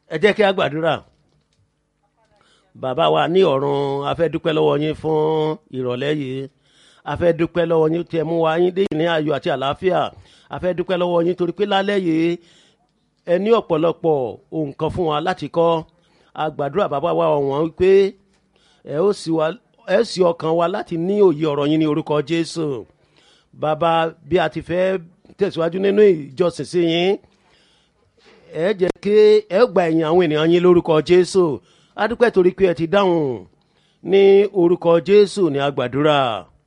ẹ jẹ́ kí a gbàdúrà bàbá wa ní ọ̀run a fẹ́ dúpẹ́ lọ́wọ́ yín fún ìrọ̀lẹ́ yìí a fẹ́ dúpẹ́ lọ́wọ́ yín tí ẹ mú wa yín dé ní ayọ̀ àti àlàáfíà a fẹ́ dúpẹ́ lọ́wọ́ yín torí pé lálẹ́ yìí ẹ ní ọ̀pọ̀lọpọ̀ ohun kan fún wa láti kọ́ a gbàdúrà bàbá wa ọ̀wọ́n wípé ẹ ó sì wa ẹ sì ọkàn wa láti ní òye ọ̀rọ̀ yín ní orúkọ jésù bàbá bí a ti fẹ́ tẹ̀síwájú nínú ìjọsìn sí yín ẹ jẹ́ kí ẹ gba ẹ̀yìn àwọn ènìyàn yín lórúkọ jésù a dúpẹ́ torí pé ẹ ti dáhùn ní orúkọ jésù ní a gbàdúrà